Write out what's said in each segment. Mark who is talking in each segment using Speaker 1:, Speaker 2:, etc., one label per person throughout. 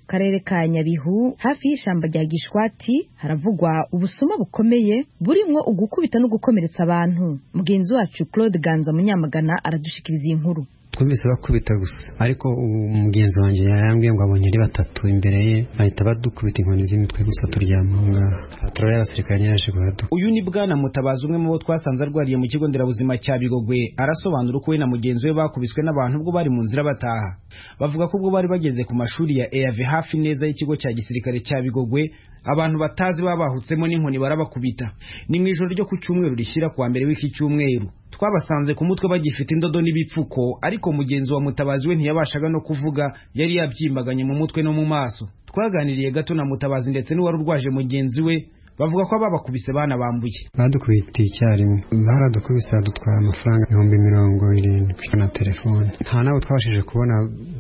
Speaker 1: karere ka nyabihu hafi y'ishyamba rya gishwati haravugwa ubusuma bukomeye burimwo ugukubita no gukomeretsa abantu mugenzi wacu claude ganza munyamagana aradushikiriza iyi nkuru
Speaker 2: twumvise bakubita gusa ariko umugenzi wanjye yarambwiye ngo abonye ari batatu imbere ye bahita badukubita inkoni z'imitwe gusa turyama aho ngaho patoro y'abasirikare yaje kuhaduka
Speaker 3: uyu ni bwana mutabazi umwe mu bo twasanze arwariye mu kigo nderabuzima cya bigogwe arasobanura uko we na mugenzi we bakubiswe n'abantu ubwo bari mu nzira bataha bavuga ko ubwo bari bageze ku mashuri ya eave hafi neza y'ikigo cya gisirikare cya bigogwe abantu batazi baba bahutsemo n'inkoni barabakubita ni mu ijoro ryo ku cyumweru rishyira kuwa mbere w'iki cyumweru twabasanze ku mutwe bagifite indodo n'ibipfuko ariko mugenzi wa mutabazi we ntiyabashaga no kuvuga yari yabyimbaganye mu mutwe no mu maso twaganiriye gato na mutabazi ndetse n'uwari urwaje mugenzi we bavuga ko ababakubise bana bambuye
Speaker 2: badukubita icyarimwe baradukubise badutwara amafaranga ibihumbi mirongo irindwi na telefone nta nabo twabashije kubona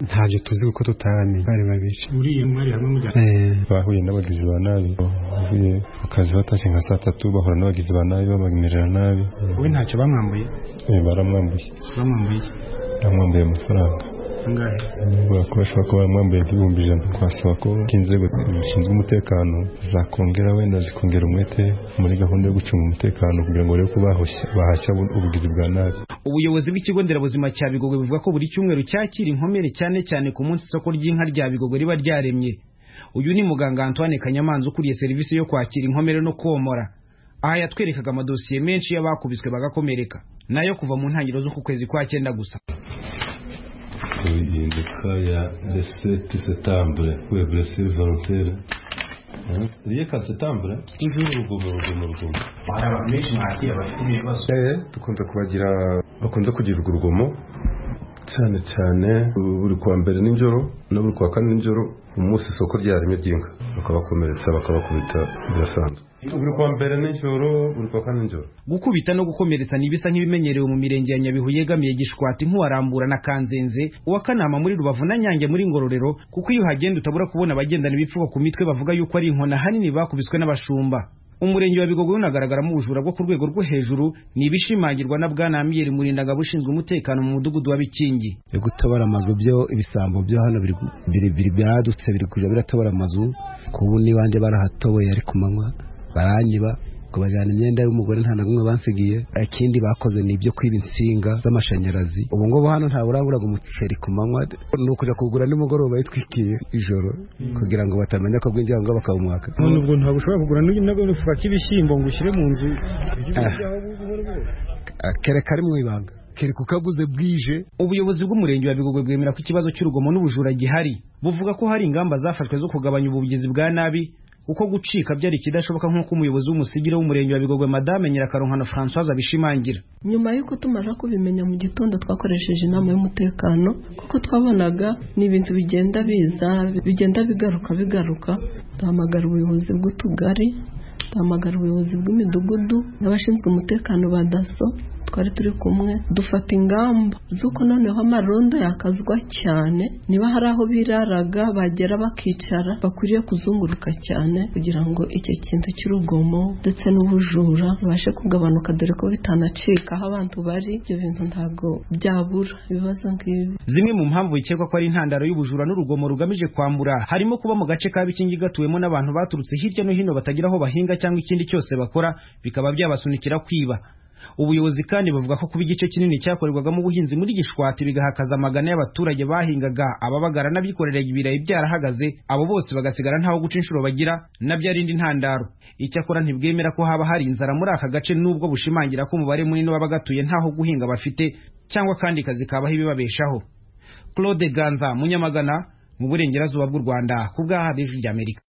Speaker 2: ntabyo tuzi kuko tutaramenye bari babiri
Speaker 4: uriye mwari hamwe mu
Speaker 5: bahuye n'abagizi ba nabi bavuye ku kazi batashye nka saa tatu bahura n'abagizi ba nabi babamerera nabi
Speaker 4: we ntacyo bamwambuye
Speaker 5: baramwambuye
Speaker 4: bamwambuye
Speaker 5: bamwambuye amafaranga
Speaker 4: angahe
Speaker 5: bashobora kuba baramwambuye nk'ibihumbi ijana twasaba ko inzego zishinzwe umutekano zakongera wenda zikongera umwete muri gahunda yo gucunga umutekano kugira ngo barebe ko bahashya ubugizi bwa nabi
Speaker 3: ubuyobozi bw'ikigo nderabuzima cya bigogwe buvuga ko buri cyumweru cyakira inkomere cyane cyane ku munsi isoko ry'inka rya bigogwe riba ryaremye uyu ni muganga antoine kanyamanza ukuriye serivisi yo kwakira inkomere no komora aha yatwerekaga amadosiye menshi y'abakubiswe bagakomereka nayo kuva mu ntangiriro z'uku kwezi kwa cyenda gusa
Speaker 6: ihinduka ya deseti setambure weburesi volontere riyeka setambure tujuru urugomo urugomo urugomo
Speaker 4: hari abantu benshi mwakira bafite ibibazo
Speaker 5: dukunze kubagira bakunze kugirirwa urugomo cyane cyane buri kwa mbere nijoro no buri kwa kane nijoro umunsi isoko ryaremye ry'inka bakabakomeretsa bakabakubita birasanzwe buri kwa mbere nijoro buri kwa kane nijoro
Speaker 3: gukubita no gukomeretsa ni ibisa nk'ibimenyerewe mu mirenge ya nyabihu yegamiye gishwati nk'uwarambura na kanzenze uwa kanama muri rubavu na nyange muri ngororero kuko iyo uhagenda utabura kubona abagendana ibipfuko ku mitwe bavuga yuko ari inkona ahanini bakubiswe n'abashumba umurenge wa bigogwe unagaragaramo ubujura bwo ku rwego rwo hejuru ni ibishimangirwa na bwana amiyeri murindangabo ushinzwe umutekano mu mudugudu wa bikingi
Speaker 7: gutabara amazu byo ibisambo byo hano biri byaradutse biri kujya biratabara amazu kubu n'ibandi barahatoboye ari ku manywa baranyiba ngo bajyana imyenda y'umugore nta na kumwe bansigiye ikindi bakoze ni ibyo kwiba insinga z'amashanyarazi ubu ngubu hano ntawe uraburaga umuceri ku manywa ni ukujya kugura nimugoroba yitwikiye ijoro kugira ngo batamenya ko bwinjira ngo bakawumwaka
Speaker 4: nubwo ntabwo ushobora kugura n'agafuka k'ibishyimbo ngo ushyire mu nzu
Speaker 7: kere kari mu ibanga kere kukaguze bwije
Speaker 3: ubuyobozi bw'umurenge wa bigogwe bwemera ko ikibazo cy'urugomo n'ubujura gihari buvuga ko hari ingamba zafashwe zo kugabanya ubugizi bwa nabi uko gucika byari ikidashoboka nk'uko umuyobozi w'umusigire w'umurenge wa bigogwe madame nyirakarunkano francoise abishimangira
Speaker 8: nyuma y'uko tumaze kubimenya mu gitondo twakoresheje inama y'umutekano kuko twabonaga ni ibintu bigenda biza bigenda bigaruka bigaruka duhamagara ubuyobozi bw'utugari duhamagara ubuyobozi bw'imidugudu n'abashinzwe umutekano ba daso twari turi kumwe dufata ingamba z'uko noneho amarondo yakazwa cyane niba hari aho biraraga bagera bakicara bakwiriye kuzunguruka cyane kugira ngo icyo kintu cy'urugomo ndetse n'ubujura bibashe kugabanuka dore ko bitanacika aho abantu bari ibyo bintu ntabwo byabura ibibazo nk'ibi
Speaker 3: zimwe mu mpamvu bikekwa ko ari intandaro y'ubujura n'urugomo rugamije kwambura harimo kuba mu gace ka bikingi gatuwemo n'abantu baturutse hirya no hino batagira aho bahinga cyangwa ikindi cyose bakora bikaba byabasunikira kwiba ubuyobozi kandi bavuga ko kuba igice kinini cyakorerwagamo ubuhinzi muri gishwati bigahakaza amagana y'abaturage bahingaga ababagara n'abikoreraga ibirayi byarahagaze abo bose bagasigara ntaho guca inshuro bagira nabyo ari indi ntandaro icyakora ntibwemera ko haba hari inzara muri aka gace nubwo bushimangira ko umubare munini w'abagatuye ntaho guhinga bafite cyangwa kandi kazi kabaho ibibabeshaho claude ganza munyamagana mu burengerazuba bw'u rwanda ku bw'aha rya amerika